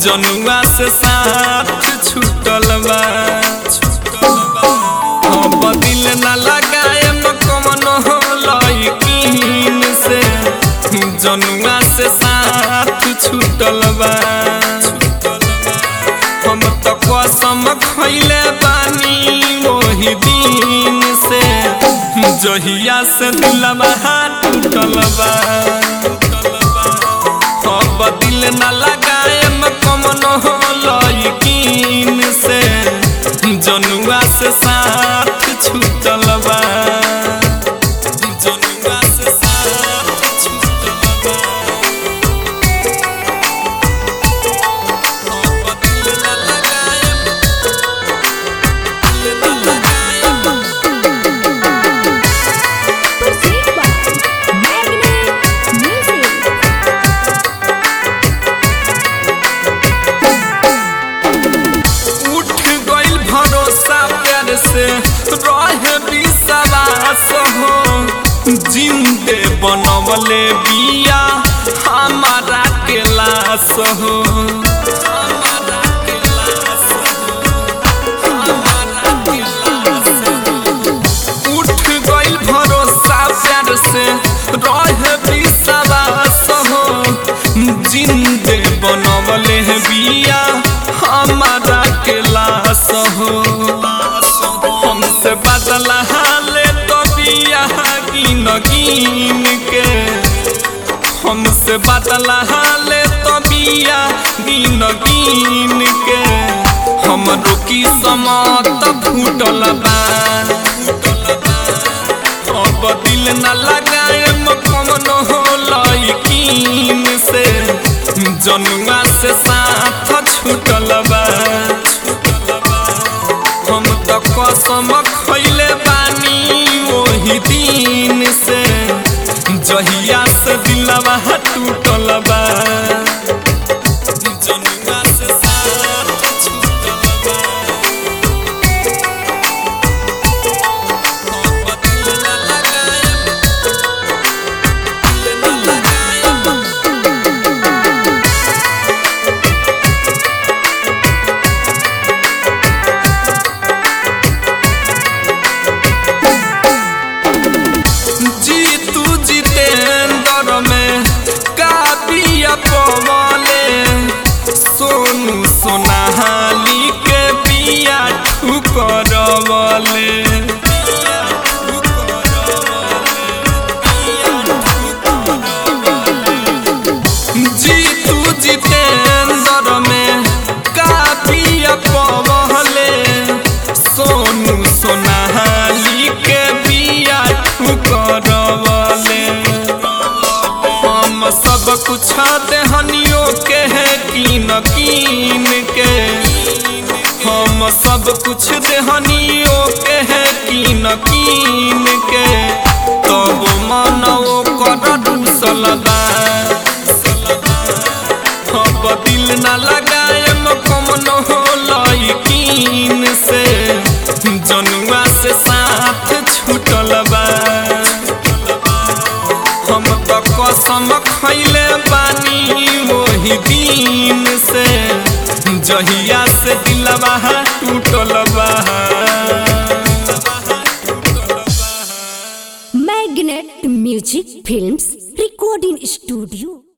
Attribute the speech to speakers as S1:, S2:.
S1: जनुआ से साथ छूटल बा अब दिल न लगाएम कमनो लइकिन से जनुआ से साथ छूटल बा हम तो कसम खैले बानी वही दिन से जहिया से दिलवा टूटल बा अब दिल न लगाएम कमनो लइकिन से जनुआ से साथ छूटल बा जनुआ से साथ छूटल बा अब दिल न लगाएम दिल न लगाएम
S2: Proceed by Magnet Music.
S1: उठ गइल भरोसा प्यार से रहे विश्वास हो जिंदे बनवले बिया हमारा के लाश हो हमारा के लाश हो, हमारा के लाश हो। उठ गइल भरोसा प्यार से रहे विश्वास हो जिंदे बनवले हैं बिया हमारा के लाश हो हमसे बदला हाले तो बिया गिन गिन के हमसे बदला हाले तो बिया गिन गिन के हमरो की समत फूटल बा अब दिल न लगाएम कमनो लइकिन से जनुआ से साथ छूटल बा हम तो कसम खैले बानी वही दिन से जहिया से दिलवा टूटल बा जनुआ से साथ छूटल बा अब दिल न लगाएम दिल न लगाएम जीतू जितेंद्र में काबिया पवले सोनू सोनाहाली के बिया ठुकरवले जीतू जितेंद्र में काबिया पवले सोनू सोनाहाली के बिया ठुकरवले हम सब कुछ देहनियों के है कीन कीन के हम सब कुछ देहनियों के है कीन कीन के तब मानव कर दूसल बा अब दिल न लगाएम कमनो लइकिन से जनुआ से साथ छूटल बा हम तो कसम खैले बानी वही दिन से जहिया से दिलवा टूटल बा
S2: Magnet Music Films Recording Studio.